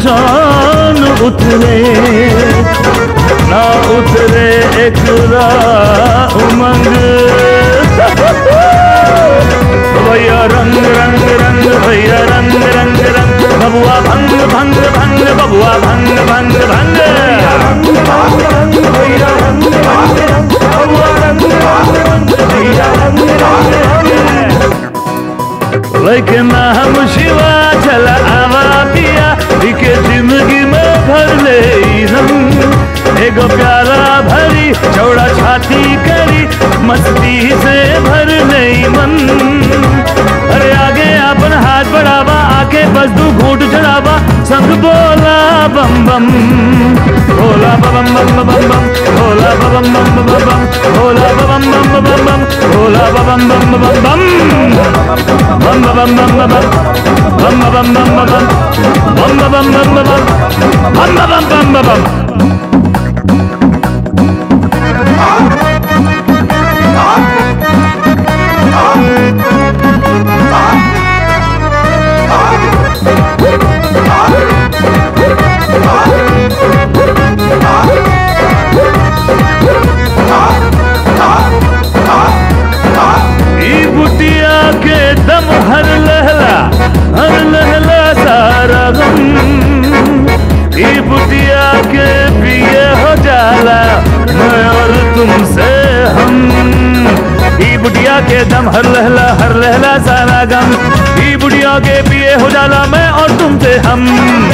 जान उतरे ना उतरे एक उमंग भैया रंग रंग रंग भैया रंग रंग रंग बबुआ भंग भंग भंग बबुआ भंग भंग भंग भैया रंग रंग रंग बबुआ रंग रंग रंग भैया रंग रंग रंग लेकिन हम शिवा चल आवा पिया इके जिंदगी में भर ले हम एगो प्याला भरी चौड़ा छाती करी मस्ती से भर नहीं मन अरे आगे अपन हाथ बढ़ावा आके बस तू घूट चढ़ावा संग बोला बम बम भोला बम बम बम बम बम भोला बम बम बम बम बम भोला बम बम बम बम बम भोला बम बम बम बम बम bum ba bum bum ba bum bum ba bum bum ba bum bum ba bum bum ba bum bum ba bum bum ba bum ई बुटिया के दम हर लहला हर लहला सारा गम ई बुटिया के पिए हो जाला मैं और तुमसे हम ई बुटिया के दम हर लहला हर लहला सारा गम ई बुटिया के पिए हो जाला मैं और तुमसे हम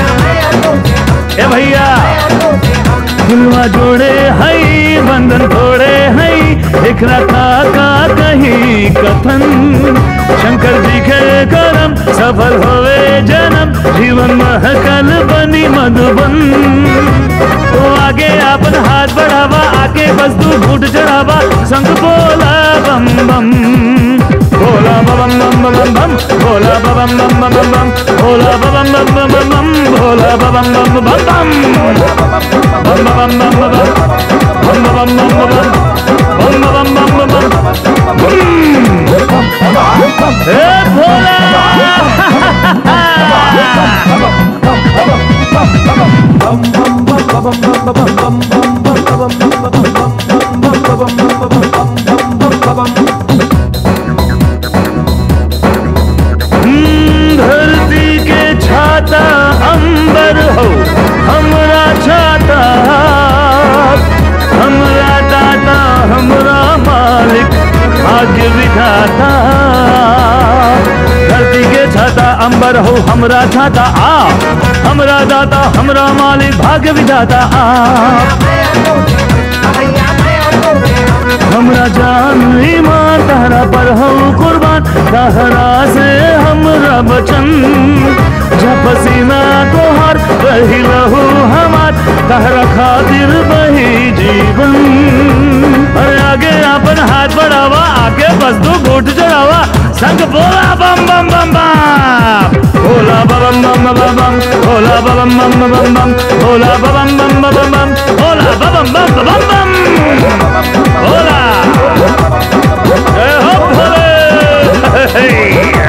ए भैया दिलवा जोड़े हई बंधन तोड़े हई एकरा का का कहीं कथन शंकर जी के करम सफल होवे जन्म जीवन महकल बनी मधुबन तो आगे अपन हाथ बढ़ावा आगे बस तू घुट चढ़ावा संग बोला बम बम भोला बम बम बम बम भोला बम बम बम बम भोला बम बम बम बम भोला बम बम बम बम bum ba bum bum ba bum bum ba bum bum ba bum bum ba bum bum ba bum हे भोला हम्म, धरती के छाता अंबर हो हमरा छाता हमरा दाता हमरा मालिक भाग्य विधाता धरती के छाता अंबर हो हमरा छाता आ हमरा दाता हमरा मालिक भाग्य विधाता आ हमरा जान ईमान तहरा पर हो कुर्बान तहरा से हमरा बचन जब पसीना तोहर रही लहू हमार तहरा खातिर बही जीवन अरे आगे अपन हाथ बढ़ावा आगे बस तू घुट चढ़ावा संग बोला बम बम बम बम भोला बम बम बम बम भोला बम बम बम बम भोला बम बम बम बम भोला बम बम बम बम भोला जय हो भोले